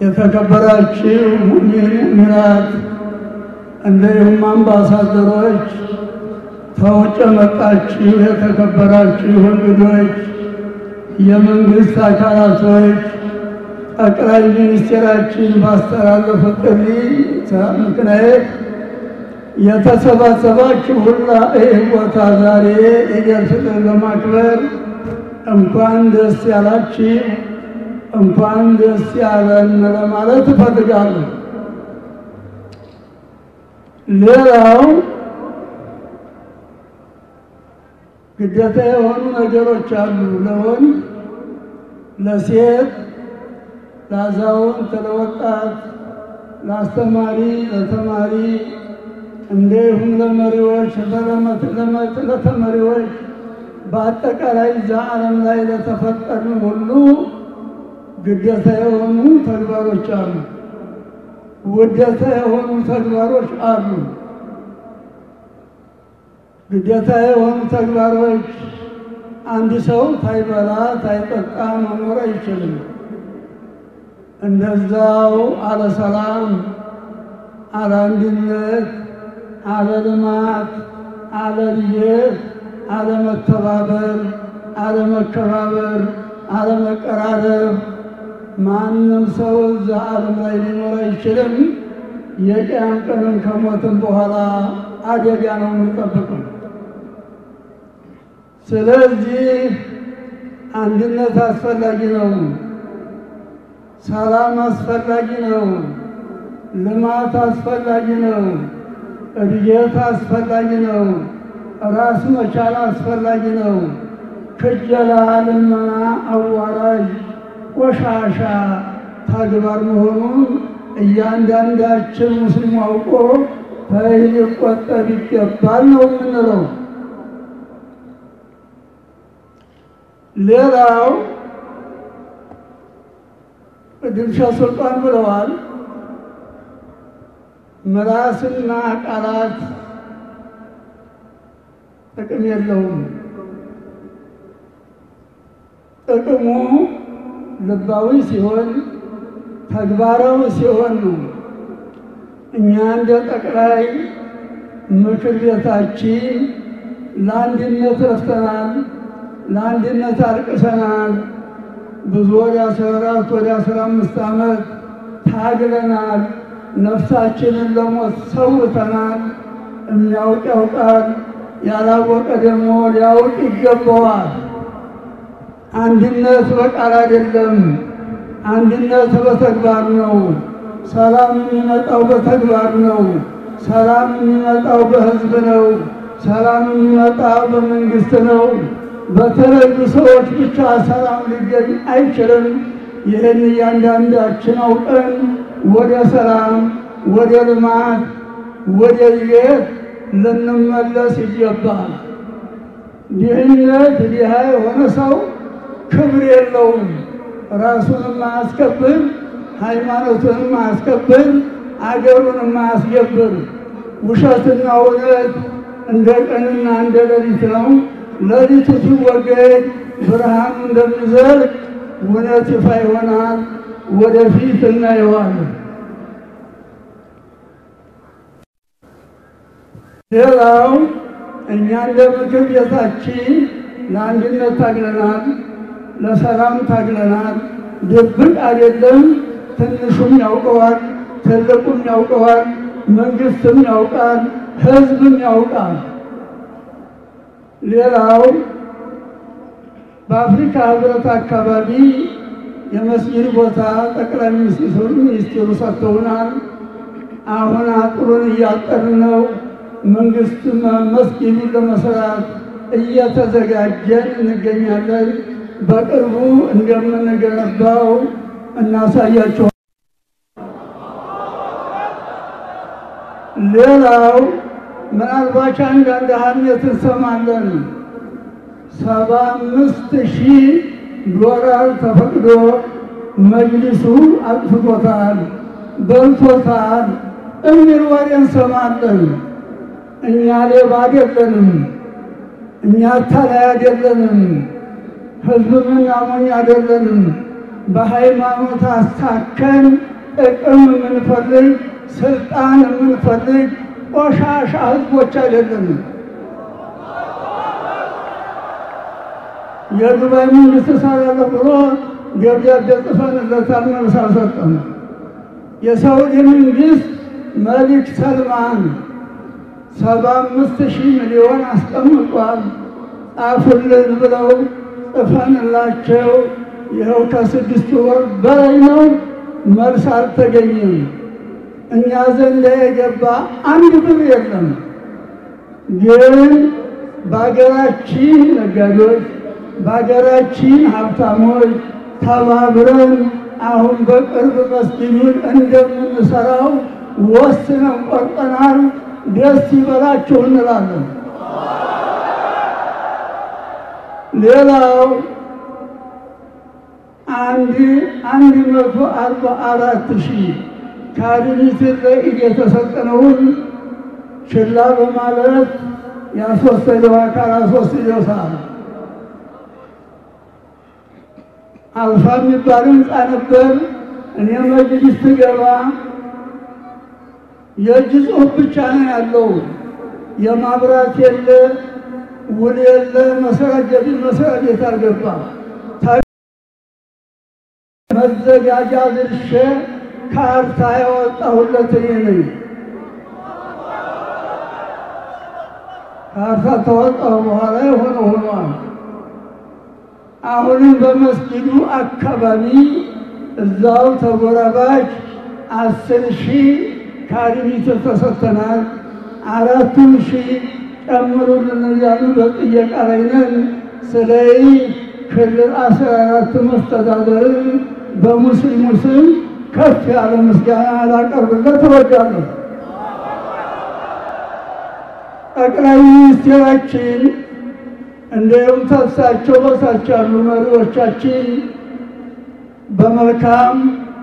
የተከበራችሁ ሙእሚናት እንዲሁም አምባሳደሮች፣ ከውጭ የመጣችሁ የተከበራችሁ እንግዶች፣ የመንግስት አካላቶች ጠቅላይ ሚኒስትራችን ባስተላለፉት ጥሪ ምክንያት የተሰባሰባችሁ ሁላ ይህ ቦታ ዛሬ ኢደል ፍጥር ለማክበር እንኳን ደስ ያላችሁ እንኳን ደስ ያለን ለማለት እፈልጋለሁ። ሌላው ግዴታ የሆኑ ነገሮች አሉ። ለወንድ፣ ለሴት፣ ለአዛውንት፣ ለወጣት፣ ለአስተማሪ፣ ለተማሪ እንዲሁም ለመሪዎች፣ ለተመሪዎች በአጠቃላይ እዛ ዓለም ላይ ለተፈጠሩ ሁሉ ግዴታ የሆኑ ተግባሮች አሉ። ውዴታ የሆኑ ተግባሮች አሉ። ግዴታ የሆኑ ተግባሮች አንድ ሰው ታይበላ ታይጠጣ መኖር አይችልም። እንደዛው አለ ሰላም፣ አለ አንድነት፣ አለ ልማት፣ አለ ልየት፣ አለ መተባበር፣ አለ መከባበር፣ አለ መቀራረብ ማንም ሰው እዛ ዓለም ላይ ሊኖር አይችልም። የቅያም ቀንን ከሞትም በኋላ አደጋ ነው የሚጠብቀው። ስለዚህ አንድነት አስፈላጊ ነው። ሰላም አስፈላጊ ነው። ልማት አስፈላጊ ነው። እድገት አስፈላጊ ነው። ራስ መቻል አስፈላጊ ነው። ክጀላ፣ ልመና፣ አዋራጅ ቆሻሻ ተግባር መሆኑን እያንዳንዳችን ሙስሊም አውቆ ከይህ ሊቆጠብ ይገባል ነው የምንለው። ሌላው ድምሻ ሱልጣን ብለዋል። ምላስና ቃላት ጥቅም የለውም። ጥቅሙ ልባዊ ሲሆን ተግባራዊ ሲሆን ነው። እኛ እንደ ጠቅላይ ምክር ቤታችን ለአንድነት ረፍተናል፣ ለአንድነት አልቅሰናል። ብዙ ወደ አስራ አራት ወደ አስራ አምስት ዓመት ታግለናል። ነፍሳችንን ለሞት ሰውተናል። የሚያውቅ ያውቃል፣ ያላወቀ ደግሞ ሊያውቅ ይገባዋል። አንድነት በቃል አይደለም። አንድነት በተግባር ነው። ሰላም የሚመጣው በተግባር ነው። ሰላም የሚመጣው በሕዝብ ነው። ሰላም የሚመጣው በመንግስት ነው። በተለዩ ሰዎች ብቻ ሰላም ሊገኝ አይችልም። ይህን እያንዳንዳችን አውቀን ወደ ሰላም፣ ወደ ልማት፣ ወደ እድገት ልንመለስ ይገባል። ድህነት ድሃ የሆነ ሰው ክብር የለውም። ራሱንም ማያስከብር፣ ሃይማኖቱንም ማያስከብር፣ አገሩንም ማያስገብር። ውሸትና እውነት እንደ ቀንና እንደ ሌሊት ነው። ሌሊቱ ሲወገድ ብርሃኑ እንደሚዘልቅ እውነት ይፋ ይሆናል። ወደፊት እናየዋለን። ሌላው እኛ እንደ ምክር ቤታችን ለአንድነት ታግለናል፣ ለሰላም ታግለናል። ድብቅ አይደለም። ትንሹም ያውቀዋል፣ ትልቁም ያውቀዋል፣ መንግስትም ያውቃል፣ ህዝብም ያውቃል። ሌላው በአፍሪካ ህብረት አካባቢ የመስጊድ ቦታ ጠቅላይ ሚኒስትሩ ሚኒስትሩ ሰጥተውናል። አሁን አጥሩን እያጠርን ነው። መንግስት መስጊዱን ለመስራት እየተዘጋጀን እንገኛለን። በቅርቡ እንደምንገነባው እናሳያቸው። ሌላው ምናልባት አንዳንድ ሀሜት እንሰማለን። ሰባ አምስት ሺህ ዶላር ተፈቅዶ መጅሊሱ አጥፍቶታል፣ በልቶታል የሚል ወሬ እንሰማለን። እኛ ሌባ አይደለንም፣ እኛ አታላይ አይደለንም፣ ህዝብ ምናሞኝ አይደለንም። በሃይማኖት አስታከን ጥቅም የምንፈልግ ስልጣን የምንፈልግ ቆሻሻ ህዝቦች አይደለንም። የዱባይ መንግስት እሰራለሁ ብሎ ደብዳቤ ጽፈንለታል፣ መልስ አልሰጠም። የሳውዲ መንግስት መሊክ ሰልማን ሰባ አምስት ሺህ ሚሊዮን አስቀምጧል ጻፉልን ብለው ጽፈንላቸው ይኸው ከስድስት ወር በላይ ነው፣ መልስ አልተገኘም። እኛ ዘንድ የገባ አንድ ብር የለም። ግን በሀገራችን ነጋዴዎች፣ በሀገራችን ሀብታሞች ተባብረን አሁን በቅርብ መስጊዱን እንደምንሰራው ወስነን ቆርጠናል። ደስ ይበላችሁ እንላለን። ሌላው አንድ አንድ መቶ አርባ አራት ሺህ ካሬ ሜትር ለኢድ የተሰጠነውን ችላ በማለት ያስወሰደው አካል አስወስደው ሰዓት አልፋ የሚባል ህንፃ ነበር። እኔ መጅሊስ ስገባ የእጅ ጽሑፍ ብቻ ነው ያለው። የማብራት የለ፣ ውል የለ፣ መሰረት መሰረት ቤት አልገባ መዘጋጃ ድርሼ ካርታ ያወጣሁለት እኔ ነኝ። ካርታ ተወጣሁ በኋላ የሆነ ሆኗል። አሁንም በመስጊዱ አካባቢ እዛው ተጎራባች አስር ሺህ ካሬ ሜትር ተሰጥተናል። አራቱን ሺህ ጨምሩልን እያሉ በጥየቃ ላይ ነን። ስለዚህ ክልል አስራ አራት መስተዳደር በሙስሊሙ ስም ከፍ ያለ ምስጋና ላቀርብለት እወዳለሁ። ጠቅላይ ሚኒስቴራችን እንዲሁም ተሳቸው በሳቸው ያሉ መሪዎቻችን በመልካም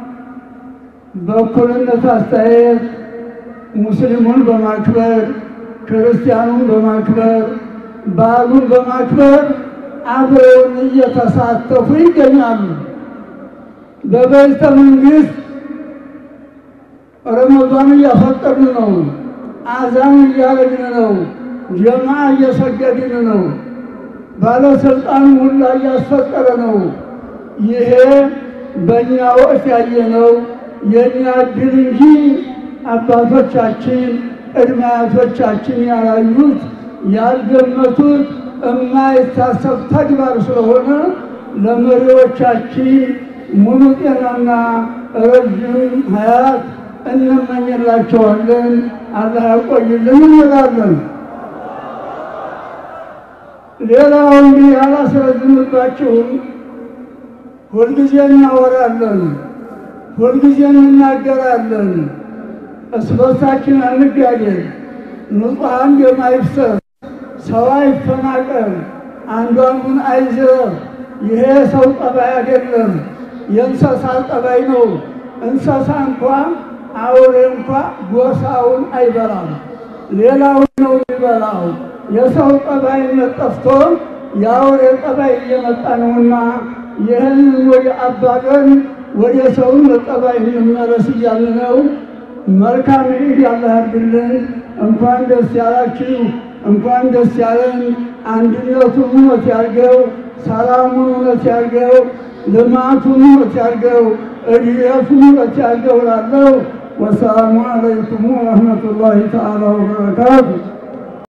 በእኩልነት አስተያየት ሙስሊሙን በማክበር ክርስቲያኑን በማክበር በዓሉን በማክበር አብረውን እየተሳተፉ ይገኛሉ። በቤተ መንግስት ረመዷን እያፈጠርን ነው። አዛን እያረግን ነው። ጀማ እየሰገድን ነው። ባለስልጣን ሁላ እያስፈጠረ ነው። ይሄ በእኛ ወቅት ያየነው የእኛ ድል እንጂ አባቶቻችን ቅድመ አያቶቻችን ያላዩት ያልገመቱት የማይታሰብ ተግባር ስለሆነ ለመሪዎቻችን ሙሉ ጤናና ረዥም ሀያት እንመኝላቸዋለን። አላህ ያቆይልን እንላለን። ሌላው እንግዲህ አላስረዝምባችሁም። ሁልጊዜ እናወራለን፣ ሁልጊዜ እንናገራለን። እርስ በርሳችን አንጋደል፣ ንጹሐን ደም አይፍሰስ፣ ሰው አይፈናቀል፣ አንዱ አንዱን አይዝረፍ። ይሄ ሰው ጠባይ አይደለም፣ የእንስሳ ጠባይ ነው። እንስሳ እንኳ አውሬ እንኳ ጎሳውን አይበላም፣ ሌላውን ነው የሚበላው። የሰው ጠባይነት ጠፍቶ የአውሬ ጠባይ እየመጣ ነውና ይህንን ወደ አባገን ወደ ሰውነት ጠባይ እንመለስ እያልን ነው። መልካም ኢድ ያላህ ያድርግልን። እንኳን ደስ ያላችሁ፣ እንኳን ደስ ያለን። አንድነቱን እውነት ያርገው፣ ሰላሙን እውነት ያርገው፣ ልማቱን እውነት ያርገው፣ እድገቱን እውነት ያርገው እላለሁ። ወሰላሙ አለይኩም ወረሕመቱላሂ ተዓላ ወበረካቱ